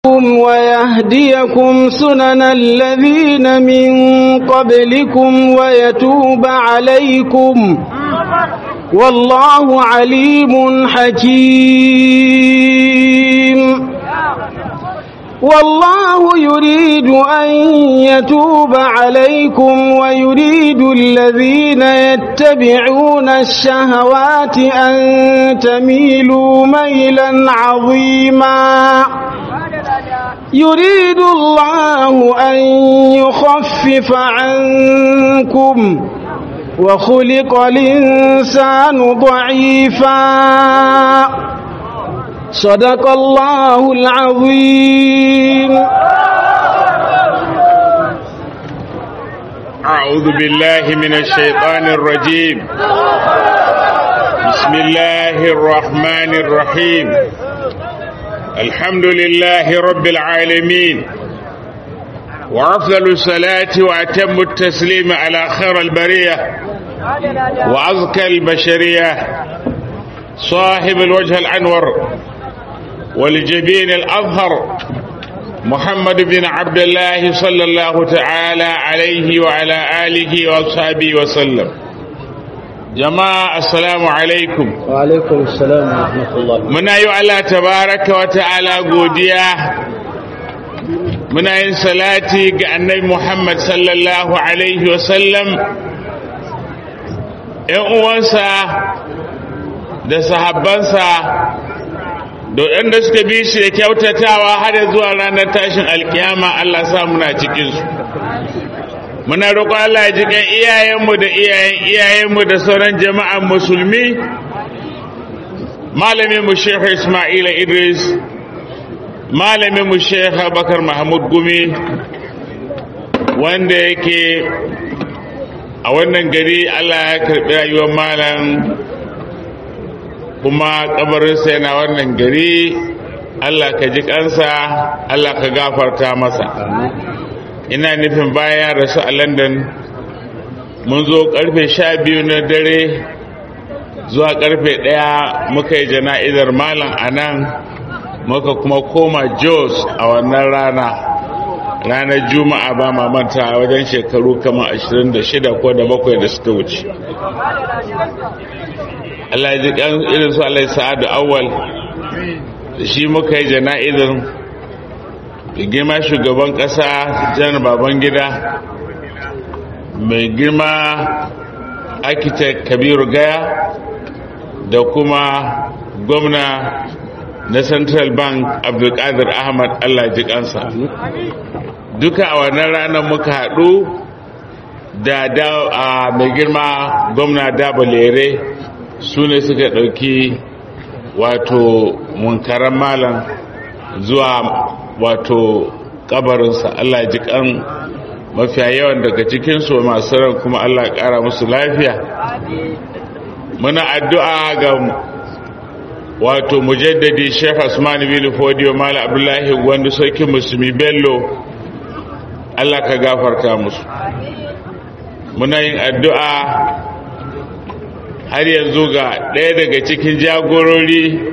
ويهديكم سنن الذين من قبلكم ويتوب عليكم والله عليم حكيم والله يريد أن يتوب عليكم ويريد الذين يتبعون الشهوات أن تميلوا ميلا عظيما يريد الله أن يخفف عنكم وخلق الإنسان ضعيفا صدق الله العظيم أعوذ بالله من الشيطان الرجيم بسم الله الرحمن الرحيم الحمد لله رب العالمين وأفضل الصلاة وأتم التسليم على خير البرية وأزكى البشرية صاحب الوجه الأنور والجبين الأظهر محمد بن عبد الله صلى الله تعالى عليه وعلى آله وأصحابه وسلم جماعة السلام عليكم وعليكم السلام ورحمة الله muna yi wa Allah tabaraka wa ta'ala godiya muna yin salati ga annabi Muhammad sallallahu alaihi wa sallam ‘yan uwansa da sahabbansa da waɗanda suka bi shi da kyautatawa har zuwa ranar tashin alkiyama Allah sa muna cikinsu muna roƙon Allah ya ji kan iyayenmu da iyayen iyayenmu da sauran jama'an musulmi malamin mu Sheikh Ismaila Idris malamin mu Sheikh Abubakar Mahmud Gumi wanda yake a wannan gari Allah ya karɓi rayuwar malam kuma kabarinsa yana wannan gari Allah ka ji kansa Allah ka gafarta masa ina nufin bayan rasu a London mun zo karfe sha biyu na dare zuwa karfe ɗaya muka yi jana'izar malam a nan muka kuma koma jos a wannan rana ranar juma'a ba manta wajen shekaru kamar 26 ko da bakwai da suka wuce Allah ji kan irin su Allah sa'adu awwal da shi muka yi jana'izar da girma shugaban ƙasa janar baban gida mai girma architect kabiru gaya da kuma gwamna na central bank abdulkadir ahmad allah ji kansa duka a wannan ranar muka haɗu da a mai girma gwamna dabalere su ne suka ɗauki wato munkaran malam zuwa wato kabarinsa allah ji kan mafiya yawan daga cikinsu masu ran kuma allah ƙara musu lafiya muna addu'a ga wato mujaddadi Sheikh Usman bin Fodiyo Mala Abdullahi wanda sarkin musulmi Bello Allah ka gafarta musu muna yin addu'a har yanzu ga ɗaya daga cikin jagorori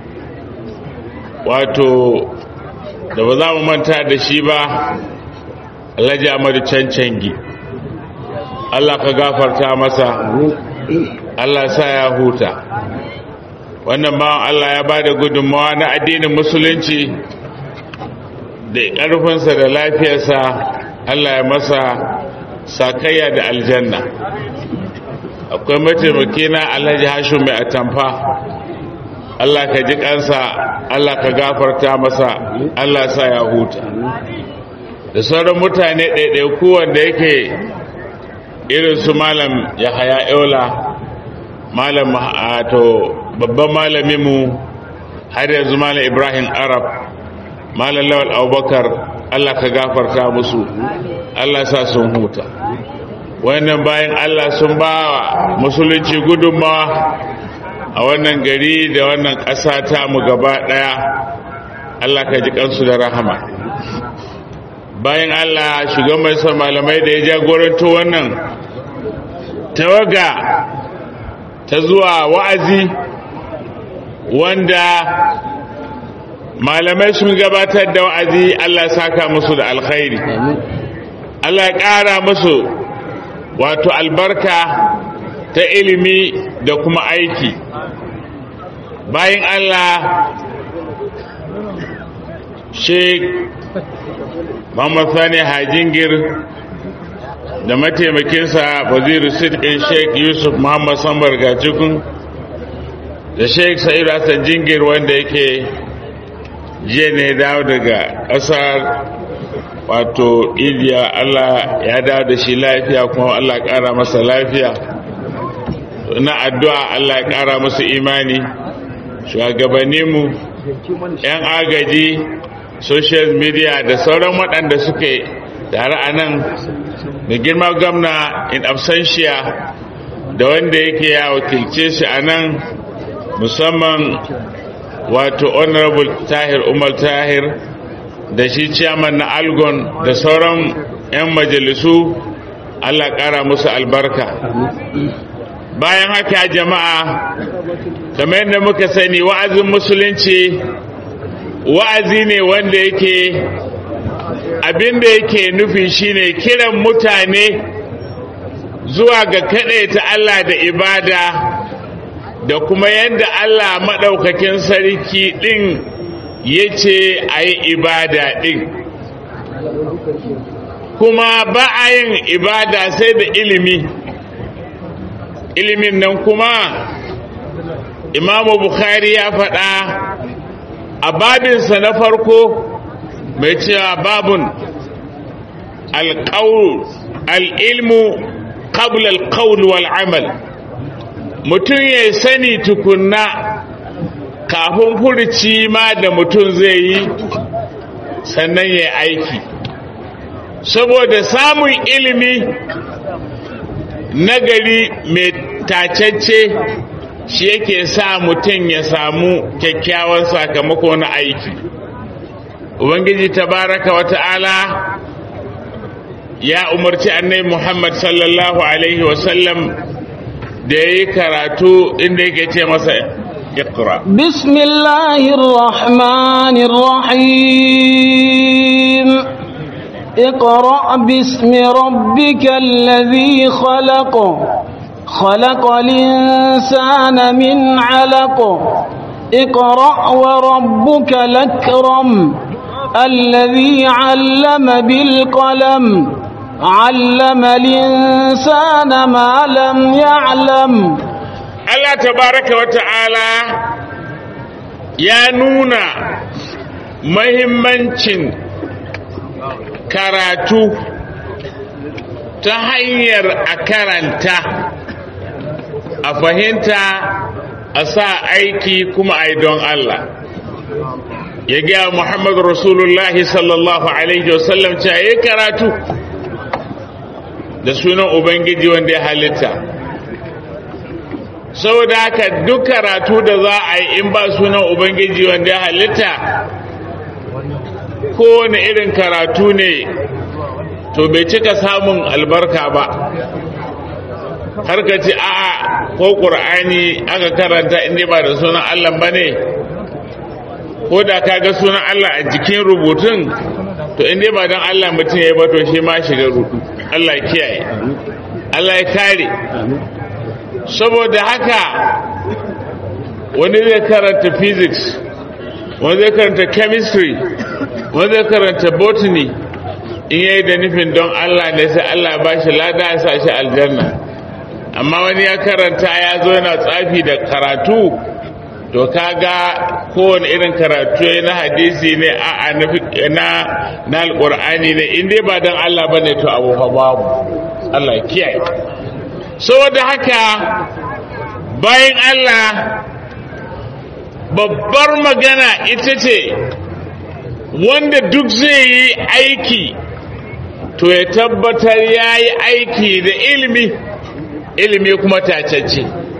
wato da ba za mu manta da shi ba Alhaji Ahmadu Cancangi Allah ka gafarta masa Allah sa ya huta wannan bawan Allah ya ba da gudunmawa na addinin musulunci da ƙarfinsa da lafiyarsa Allah ya masa sakayya da aljanna akwai mataimaki na alhaji hashu mai atamfa Allah ka ji kansa Allah ka gafarta masa Allah sa ya huta da sauran mutane ɗaiɗaiku wanda yake irin su malam ya haya eula malam to babban malaminmu har yanzu malam ibrahim arab malam lawal abubakar allah ka gafarta musu allah sa sun huta wannan bayan allah sun ba wa musulunci gudunmawa a wannan gari da wannan ƙasa ta mu gaba ɗaya allah ka ji kansu da rahama bayan allah shugaban malamai da ya jagoranto wannan tawaga ta zuwa wa'azi wanda malamai sun gabatar da wa'azi Allah saka musu da alkhairi Allah ya ƙara musu wato albarka ta ilimi da kuma aiki bayan Allah Sheikh Muhammad Sani Hajingir da mataimakinsa waziru sidin Sheikh Yusuf Muhammad Sambar Gacikun da Sheikh Sa'idu Hassan Jingir wanda yake jiya ne dawo daga ƙasar wato India Allah ya dawo da shi lafiya kuma Allah ƙara masa lafiya na addu'a Allah ya ƙara musu imani shugabanninmu 'yan agaji social media da sauran waɗanda suke tare a nan da girma gwamna in absentia da wanda yake ya wakilce shi a nan musamman wato honorable tahir umar tahir da shi chairman na algon da sauran 'yan majalisu allah ƙara musu albarka bayan haka jama'a kamar yadda muka sani wa'azin musulunci wa'azi ne wanda yake abinda yake nufi shine kiran mutane zuwa ga ta Allah da ibada da kuma yadda Allah maɗaukakin sarki ɗin ya ce a yi ibada ɗin kuma ba a yin ibada sai da ilimi ilimin nan kuma imamu bukhari ya faɗa a babinsa na farko mai cewa babun al'ilmu qabla al-qawl wal amal mutum ya sani tukunna kafin furci ma da mutum zai yi sannan ya aiki saboda samun ilimi nagari mai tacacce shi yake sa mutum ya samu kyakkyawan sakamako na aiki ubangiji tabaraka wa ta'ala ya umarci annai muhammad sallallahu alaihi wasallam da ya yi karatu inda yake ce masa اقرأ بسم الله الرحمن الرحيم اقرأ باسم ربك الذي خلق خلق الإنسان من علق اقرأ وربك الأكرم الذي علم بالقلم علم الإنسان ما لم يعلم Allah tabaraka wa ta'ala ya nuna mahimmancin karatu ta hanyar a karanta a fahimta a sa aiki kuma a don Allah ya gaya Muhammadu Rasulullahi sallallahu Alaihi wasallam cewa ya karatu da sunan Ubangiji wanda ya halitta saboda haka duk karatu da za a yi in ba sunan ubangiji wanda ya halitta kowane irin karatu ne to bai cika samun albarka ba har ka ce a'a ko ƙur'ani aka karanta inda ba da sunan allah ba ne ko da ka ga sunan allah a jikin rubutun to inda ba don allah mutum ya yi ba to shi ma shiga rudu allah kiyaye allah ya kare saboda haka wani zai karanta physics wani zai karanta chemistry wani zai karanta botany in yayi da nufin don Allah ne sai Allah ba shi lada ya sa shi aljanna amma wani ya karanta ya zo yana tsafi da karatu to kaga kowane irin karatu na hadisi ne a na na alqur'ani ne in dai ba don Allah bane to abu fa babu Allah kiyaye saboda haka bayan Allah babbar magana ita ce wanda duk zai yi aiki to ya tabbatar ya yi aiki da ilimi ilimi kuma tacacce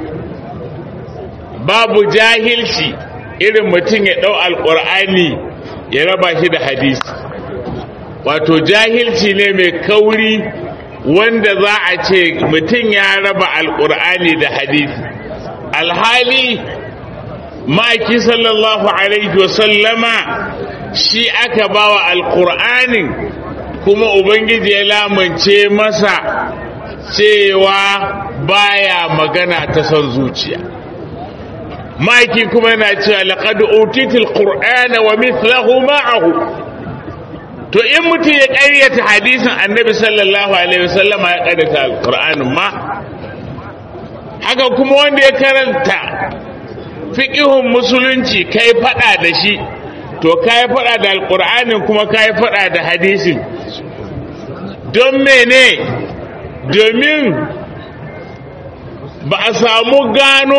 babu jahilci irin mutum ya ɗau alƙur'ani ya raba shi da hadisi wato jahilci ne mai kauri wanda za a ce mutum ya raba alkur'ani da hadisi alhali ma'aiki sallallahu alaihi wasallama shi aka bawa alkur'anin kuma ubangiji ya lamance masa cewa baya magana ta son zuciya ma'aiki kuma yana cewa laqad utitil qur'ana wa mithlahu ma'ahu to in mutum ya ƙaryata hadisin annabi sallallahu alaihi wasallam ya ƙaryata alqur'anin ma haka kuma wanda ya karanta fiqihun musulunci kai fada da shi to kai fada da alqur'anin kuma kai fada da hadisin don mene domin ba a samu gano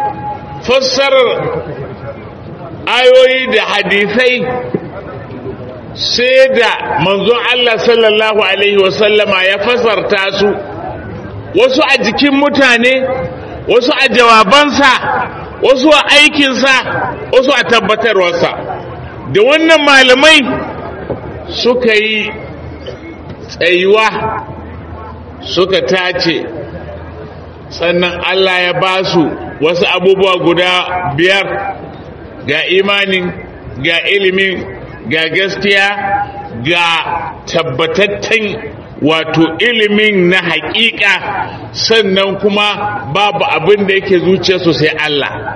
fassarar ayoyi da hadisai sai da manzon Allah sallallahu Alaihi wasallama ya fasarta su wasu a jikin mutane wasu a jawabansa wasu a aikinsa wasu a tabbatarwarsa da wannan malamai suka yi tsayuwa suka tace sannan Allah ya ba su wasu abubuwa guda biyar ga imanin ga ilimin ga gaskiya ga tabbatattun wato ilimin na haƙiƙa sannan kuma babu abin da yake zuciyarsu sai Allah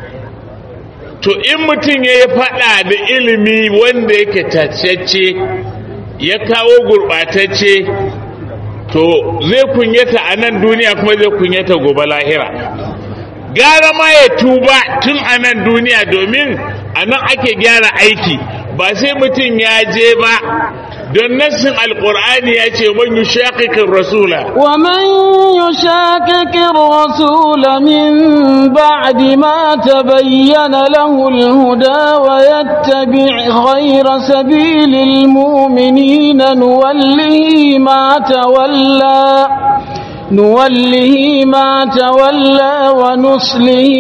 to in mutum ya yi faɗa da ilimi wanda yake tacece ya kawo gurɓatacce to zai kunyata a nan duniya kuma zai kunyata gobe lahira gara ma ya tuba tun a nan duniya domin a nan ake gyara aiki ba sai mutum ya je ba don nassin alkur'ani ya ce man yushaqiqir rasula wa man yushaqiqir rasula min ba'di ma tabayyana lahu al-huda wa yattabi' ghayra sabilil mu'minina nuwallihi ma tawalla نوله ما تولى ونصله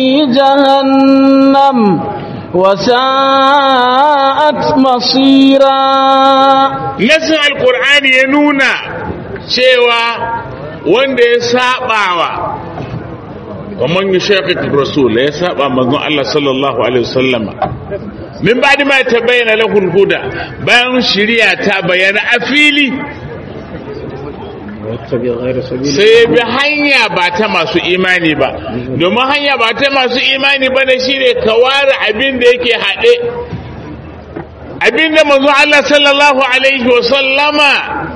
جهنم وساءت مصيرا nasin alkur'ani ya nuna cewa wanda ya sabawa ومن يشاقق الرسول ya saba manzon Allah sallallahu alaihi wasallam min ba'di ma tabayyana lahu al-huda bayan shari'a ta bayyana a fili sai bi hanya ba ta masu imani ba domin hanya ba ta masu imani ba da shi ne ka ware abin da yake haɗe abin da manzo Allah sallallahu alaihi wasallama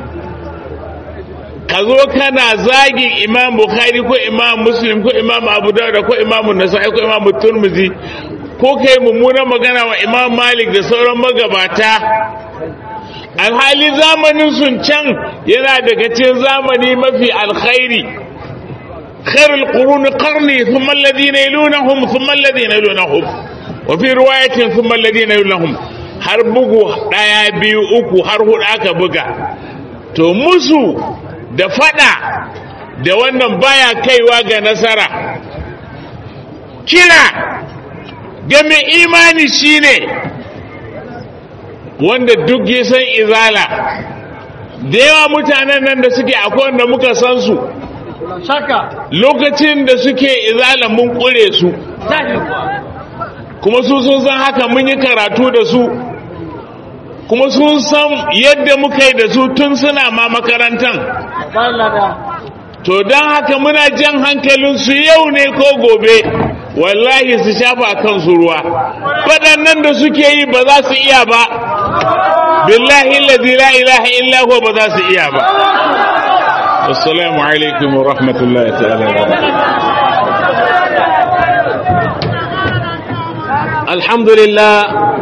ka zo kana zagin imam bukhari ko imam muslim ko imam abu dawud ko imam nasa'i ko imam turmuzi ko kai mummunan magana wa imam malik da sauran magabata alhali zamanin sun can yana daga cikin zamani mafi alkhairi khairul quruni qarni thumma alladhina yalunhum thumma alladhina yalunhum wa fi riwayatin thumma alladhina yalunhum har bugu daya biyu uku har hudu aka buga to musu da fada da wannan baya kaiwa ga nasara kira ga mai imani shine wanda duk ya san izala da yawa mutanen nan da suke akwai wanda muka san su lokacin da suke izala mun kure su kuma su sun san haka mun yi karatu da su kuma sun san yadda muka yi da su tun suna ma makarantan to don haka muna jan hankalinsu yau ne ko gobe wallahi su shafa kansu ruwa waɗannan da suke yi ba za su iya ba billahi lazi la ilaha illa huwa ba za su iya ba assalamu alaikum wa rahmatullahi ta'ala alhamdulillah